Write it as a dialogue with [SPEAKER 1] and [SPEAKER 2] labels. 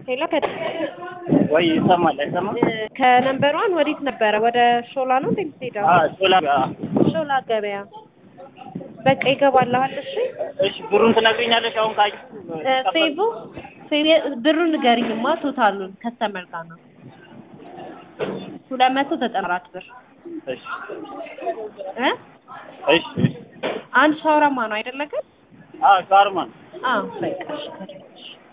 [SPEAKER 1] ሄሎ
[SPEAKER 2] ወይ ይሰማል አይሰማም?
[SPEAKER 1] ከነንበሯን ወዴት ነበረ? ወደ ሾላ ነው እንዴ የምትሄደው?
[SPEAKER 2] አዎ ሾላ
[SPEAKER 1] ሾላ ገበያ። በቃ ይገባልሃል። እሺ
[SPEAKER 2] እሺ ብሩን ትነግሪኛለሽ አሁን ካዩ
[SPEAKER 1] ሴቡ ሴቡ ብሩን ንገሪኝማ ቶታሉን ከስተመር ጋር ነው ሁለት መቶ ዘጠና አራት ብር
[SPEAKER 2] እሺ
[SPEAKER 1] እ
[SPEAKER 2] እሺ እሺ
[SPEAKER 1] አንድ ሻወራማ ነው አይደለ ግን?
[SPEAKER 2] አዎ ሻርማን
[SPEAKER 1] አዎ በቃ እሺ